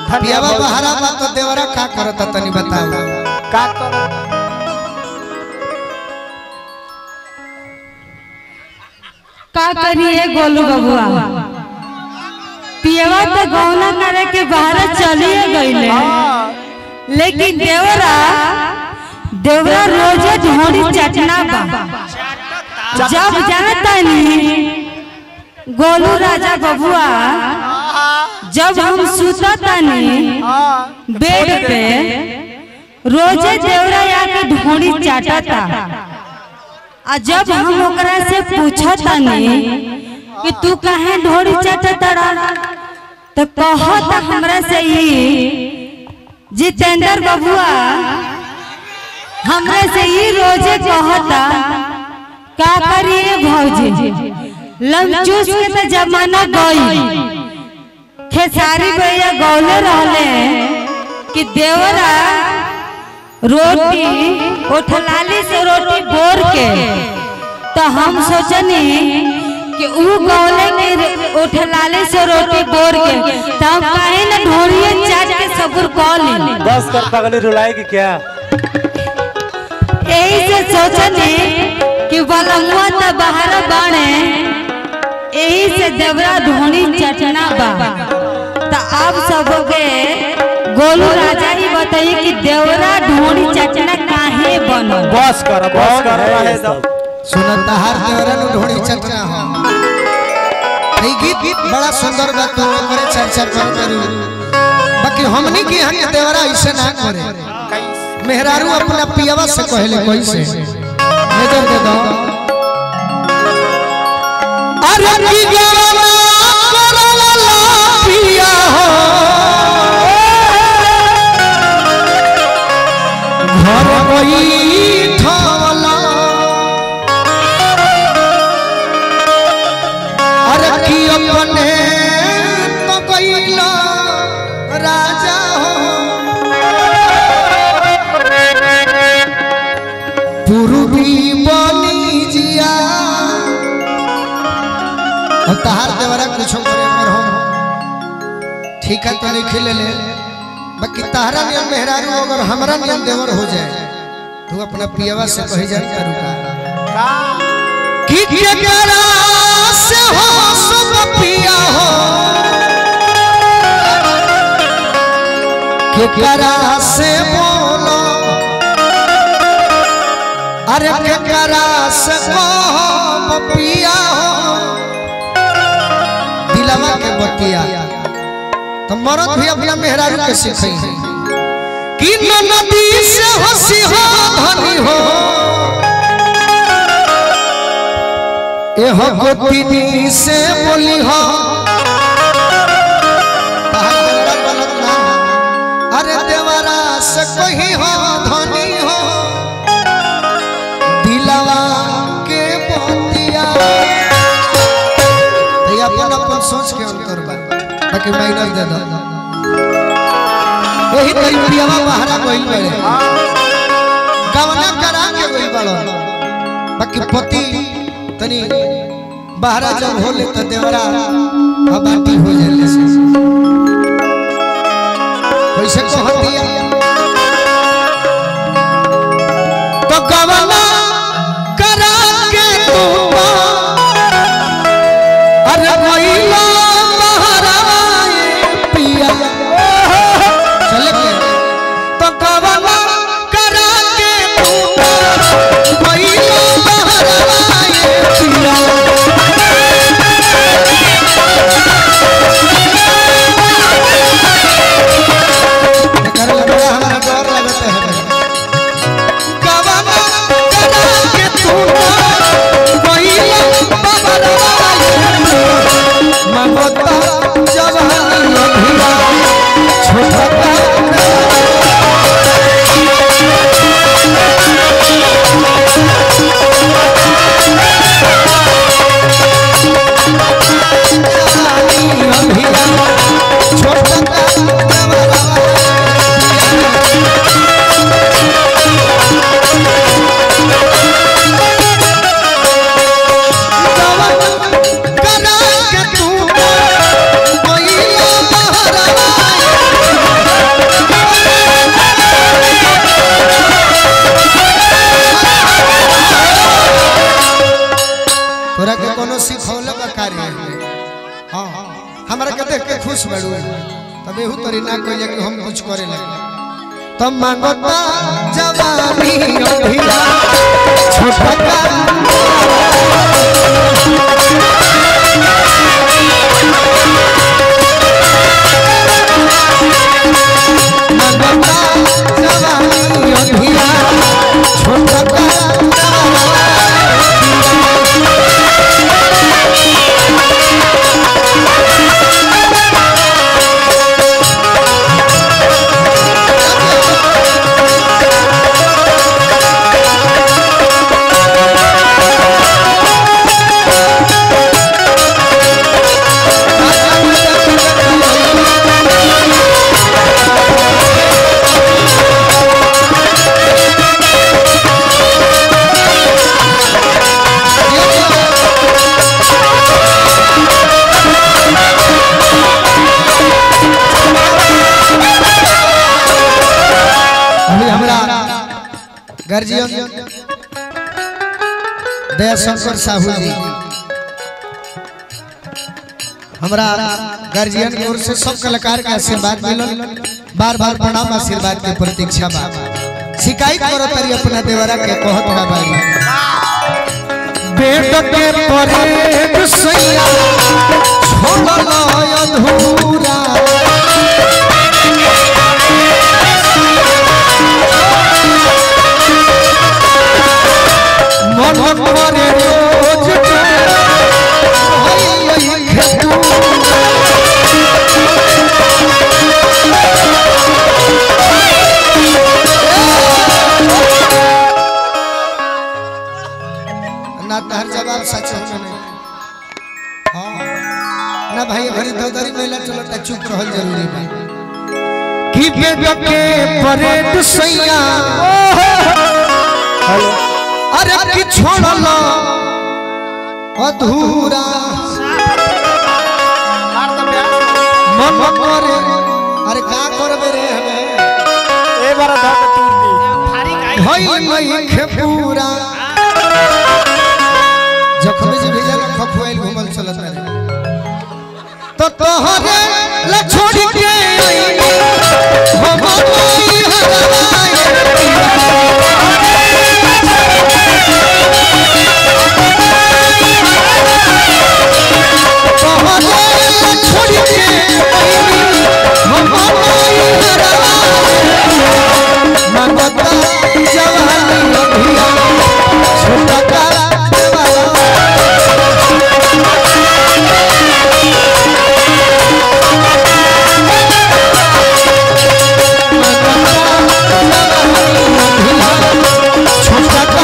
पियावा बहरा बा तो देवरा का करता तनी बताओ का करो का करिए गोलू बबुआ पियवा तो गौना करे के बाहर चलिए गईले लेकिन देवरा देवरा रोजे ढोड़ी चटना बा जब जानता नहीं गोलू राजा बबुआ जब हम सुतता नहीं बेड पे रोजे देवरा आके ढोड़ी चाटता आ जब हम ओकरा से पूछता नहीं कि तू काहे ढोड़ी चाटता तो कहता हमरा से ई जितेंद्र बबुआ हमरे से ई रोजे कहता का करिए भौजी लमचूस के तो जमाना गई खेसारी भैया गौले रहले कि देवरा रोटी उठलाली से रोटी बोर के तो हम सोचनी कि ऊ गौले के उठलाली से रोटी बोर के तो हम काहे ना ढोरिए चाट के सबुर कॉली बस कर पगली रुलाएगी क्या यही से सोचनी कि बलमुआ तो बाहर बाणे यही से देवरा ढोनी चटना बा तो आप सबके गोलू राजा ही बताइए कि देवरा ढोनी चटना काहे बनल बस कर बस कर रहे सब सुनता हर देवरा नु ढोड़ी चटना हो ई गीत बड़ा सुंदर बा तो करे चर्चा कर करू बाकी हमनी के यहाँ के देवरा ऐसे ना करे मेहरारू अपना पियावा से कहले कैसे नजर दे दो अरे की गवाना करला पिया हो घर बैठवला अरे की अपने तो कैला राजा हो पूर्वी बनी जिया और तहार देवरा कुछ करे पर हम ठीक है तो नहीं खिले ले बाकी तहरा नियम मेहरारू अगर हमरा नियम देवर हो जाए तू अपना पियवा से कही जा करू का कि केकरा से हो सब पिया हो केकरा से बोलो अरे केकरा से कहो पिया हो दिलवा के बतिया तो मरद भी अपना मेहरारू के सीखे कि नदी से हंसी हो धनी हो एह गोतिनी से बोली हो कहा देवरा गलत ना हो। अरे देवरा से कही हो धनी हो दिलवा के बतिया तो ये अपन अपन सोच के अंतर बा बाकी माइनस दे दो यही तरीका बहरा गइल बड़े गवना करा के गइल बड़ो बाकी पति तनी बहरा जब होले तो देवरा हबाटी हो जाले से कैसे कहत दिया तो गवना करा के तू अरे गइला बहरा पिया चले के तो गवना करा के तू गइला बहरा पिया कर लगा खुश बड़ू तब एहू तरी ना कहले कि हम कुछ करे लगे तब मांगता जवानी अभिया छोटा का मांगता जवानी अभिया छोटा का अभी हमरा गर्जियन दया शंकर साहू जी हमरा गार्जियन की ओर से सब कलाकार के आशीर्वाद मिलल बार बार प्रणाम आशीर्वाद के प्रतीक्षा बा शिकायत करो तरी अपना देवरा के कहत का बारी बेट के परे सैया छोड़ल अधूरा मन करे रोज के हई खेतू ना तहर जवाब सच हो नहीं हाँ ना भाई भरी दौदरी महिला चलो ता चुप रहल जरूरी बा कि बेट के परेड सैया अरे कि छोड़ल अधूरा मन करे अरे का करबे रे हमें ए बार धक तूर दी भई मई खेपूरा जखमी जी भेजा ना खखुआइल घुमल चलत रहे तो तोहरे ला छोड़ के आई हम कोई हराए तोहरे ला छोड़ के आई हम कोई हराए मंगता जवानी अभिया छोटा का देवाला छोटा का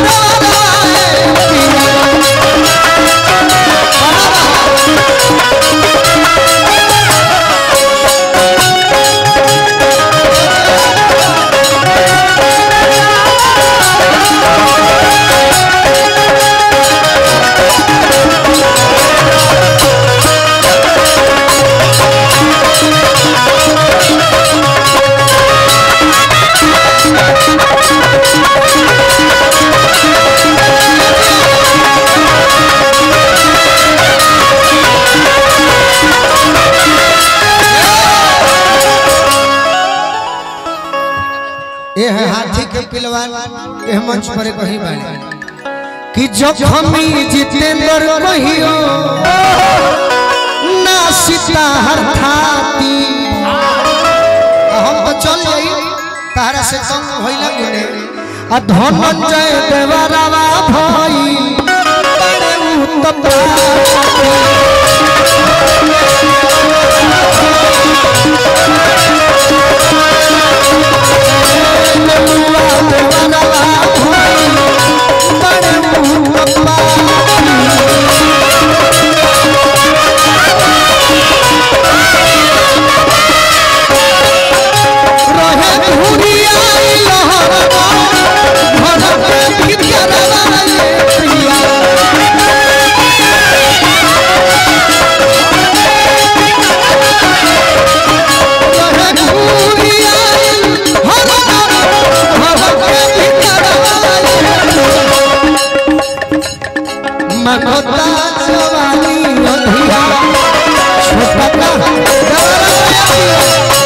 ये है हाथी के पिलवान ये मंच पर कहीं बाड़े कि जखमी जितेंद्र कहियो ना सीता हर थाती हम तो चल जाई तारा से कम होइला गुने आ धनंजय देवरावा भई बड़े उत्तम मनोता जवानी अधिया छोटा दियो